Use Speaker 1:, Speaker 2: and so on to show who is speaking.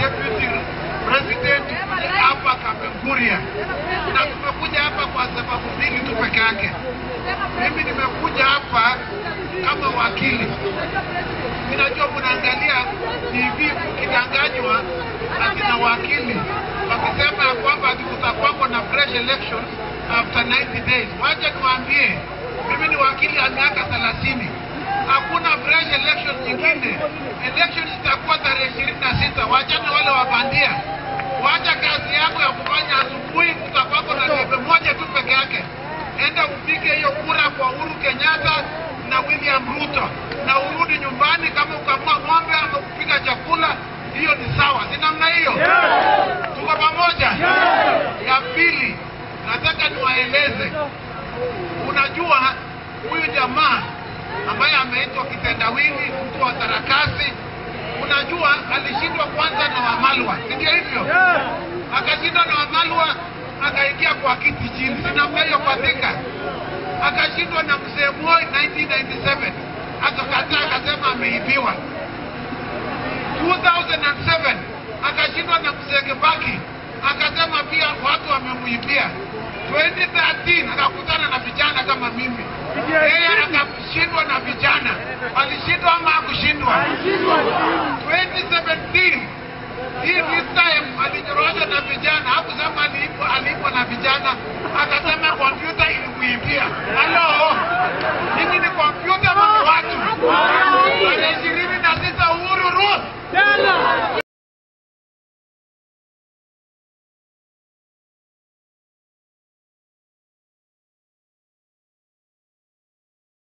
Speaker 1: deputy president hapa Kapenguria, na tumekuja hapa kwa sababu mbili tu peke yake. Mimi nimekuja hapa kama wakili. Ninajua mnaangalia TV mkidanganywa ati na wakili wakisema ya kwamba ati kutakuwako na fresh elections after 90 days. Wacha niwaambie, mimi ni wakili ya miaka 30 hakuna fresh election nyingine. Election itakuwa tarehe ishirini na sita. Wachane wale wabandia, wacha kazi yako ya kufanya asubuhi. Kutakuwako na debe moja tu peke yake, enda upige hiyo kura kwa Uhuru Kenyatta na William Ruto na urudi nyumbani. Kama ukamua ng'ombe ama kupika chakula, hiyo ni sawa, si namna hiyo? Tuko pamoja? Ya pili, nataka niwaeleze, unajua huyu jamaa ambaye ameitwa kitendawili, mtu wa sarakasi, unajua alishindwa kwanza na Wamalwa, si ndio hivyo? Akashindwa na Wamalwa, akaingia kwa kiti chini, si namna hiyo kwa Thika. Akashindwa na mzee Moi 1997, akakataa, akasema ameibiwa. 2007 akashindwa na mzee Kibaki, akasema pia watu wamemuibia. 2013 akakutana na vijana kama mimi, yeye akashindwa na vijana. Alishindwa ama hakushindwa? 2017 hii this time alinyoroshwa na vijana, hakusema alipo alipo na vijana, akasema kompyuta ilikuibia. Halo, nyinyi ni kompyuta ama ni watu?